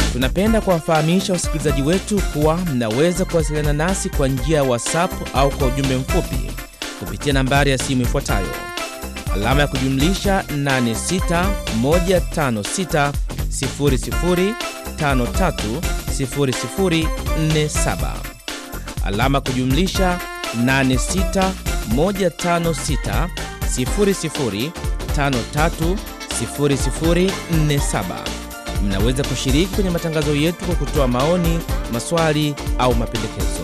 Tunapenda kuwafahamisha wasikilizaji wetu kuwa mnaweza kuwasiliana nasi kwa njia ya WhatsApp au kwa ujumbe mfupi kupitia nambari ya simu ifuatayo alama ya kujumlisha 861560530047 alama ya kujumlisha 8615600530047. Mnaweza kushiriki kwenye matangazo yetu kwa kutoa maoni, maswali au mapendekezo.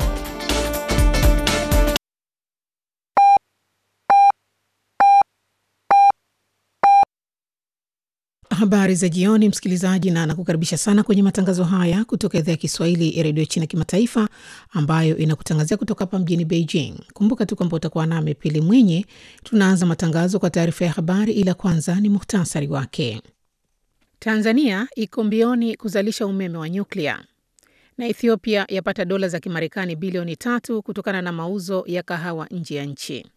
Habari za jioni, msikilizaji, na nakukaribisha sana kwenye matangazo haya kutoka idhaa ya Kiswahili ya redio China Kimataifa, ambayo inakutangazia kutoka hapa mjini Beijing. Kumbuka tu kwamba utakuwa nami Pili Mwinyi. Tunaanza matangazo kwa taarifa ya habari, ila kwanza ni muhtasari wake. Tanzania iko mbioni kuzalisha umeme wa nyuklia na Ethiopia yapata dola za Kimarekani bilioni tatu kutokana na mauzo ya kahawa nje ya nchi.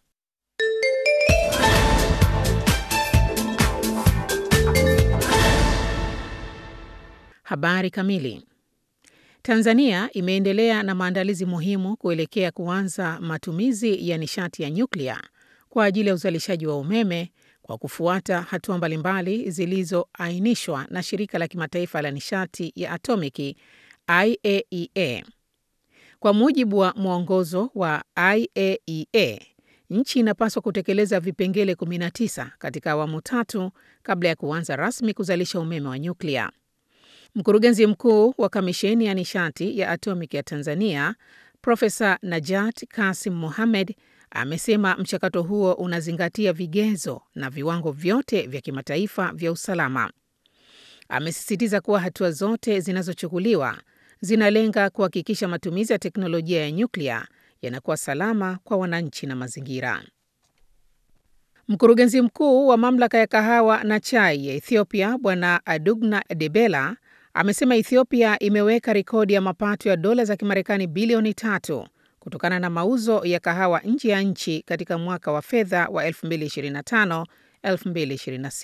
Habari kamili. Tanzania imeendelea na maandalizi muhimu kuelekea kuanza matumizi ya nishati ya nyuklia kwa ajili ya uzalishaji wa umeme kwa kufuata hatua mbalimbali zilizoainishwa na shirika la kimataifa la nishati ya atomiki IAEA. Kwa mujibu wa mwongozo wa IAEA, nchi inapaswa kutekeleza vipengele 19 katika awamu tatu kabla ya kuanza rasmi kuzalisha umeme wa nyuklia. Mkurugenzi mkuu wa kamisheni ya nishati ya atomiki ya Tanzania, Profesa Najat Kasim Mohamed amesema mchakato huo unazingatia vigezo na viwango vyote vya kimataifa vya usalama. Amesisitiza kuwa hatua zote zinazochukuliwa zinalenga kuhakikisha matumizi ya teknolojia ya nyuklia yanakuwa salama kwa wananchi na mazingira. Mkurugenzi mkuu wa mamlaka ya kahawa na chai ya Ethiopia, Bwana Adugna Debela amesema Ethiopia imeweka rekodi ya mapato ya dola za Kimarekani bilioni tatu kutokana na mauzo ya kahawa nje ya nchi katika mwaka wa fedha wa 2025/2026.